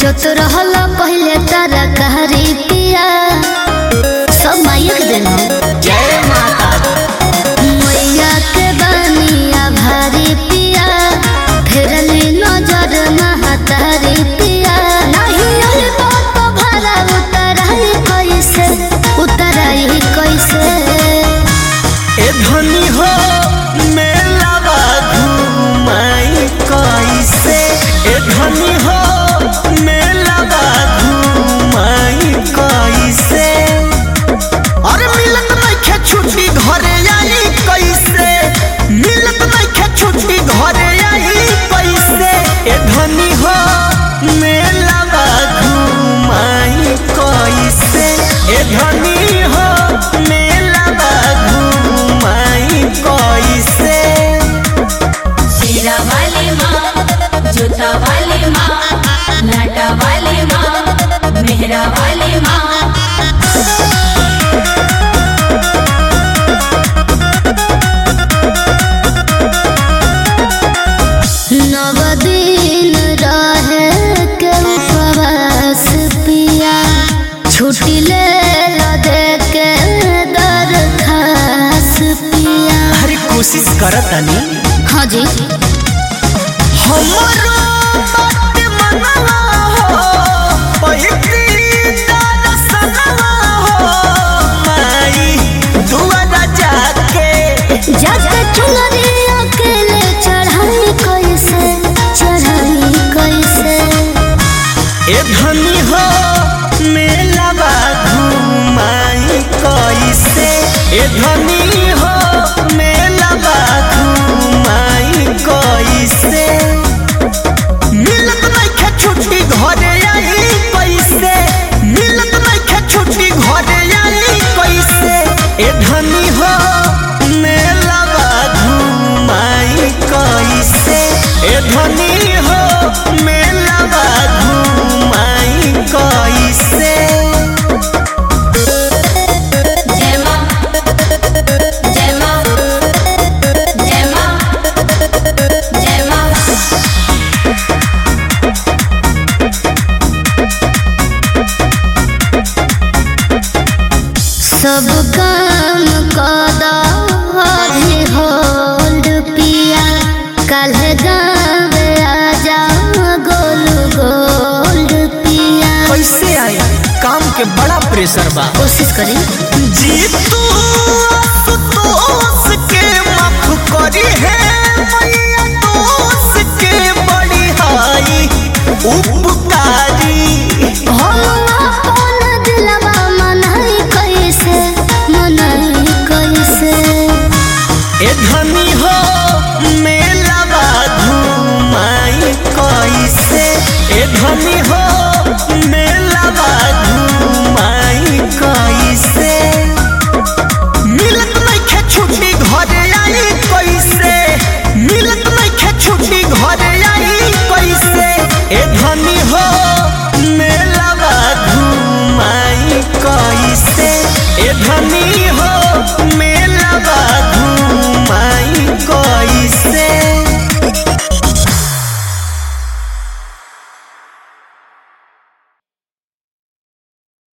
बेचत रहल पहले तारा कहरी पिया सब माइक देना जय माता मैया के बनिया भारी पिया फेरली नजर महतारी पिया नहीं अरे बाप भरा उतराई कैसे उतराई कैसे ए धनी हो मेलावा घुमाई कैसे ए धनी हो मेलावा घुमाई कैसे अरे मिलत नइखे छुट्टी घरे आई कैसे मिलत नइखे छुट्टी घरे आई कैसे ए धनी हो मेलावा घुमाई कैसे ए धनी हो मेलावा घुमाई कैसे शेरा वाली माँ जूता वाली माँ लाटा वाली माँ मेहरा वाली माँ नव दिन रहे के उपवास पिया छुट्टी ले ला दे के दरखास पिया अरे कोशिश करतनी हाँ जी हमरो बात मनवा हो पहिती दरसनवा हो माई दुआरा जाके जाके चुनरी अकेले चढ़ाई कैसे चढ़ाई कैसे ए धनी हो मेलावा घुमाई कैसे ए धनी हो मेलावा घुमाई कैसे मिलत नइखे छुट्टी घरे आई कैसे मिलत नइखे छुट्टी घरे आई कैसे ए धनी हो मेलावा घुमाई कैसे ए धनी हो मेलावा घुमाई कैसे जय माँ जय माँ जय माँ जय माँ सब काम कदा अभी होल्ड पिया कल गाँव आजा गोल गोल्ड पिया कैसे आई काम के बड़ा प्रेशर बा कोशिश करी जीतू आशुतोष के माफ करी है मैया दोष के बड़ी हाई उपकारी हम अपन दिलवा मनाई कैसे मनाई कैसे ए धनी हो मेलावा घुमाई कैसे ए धनी हो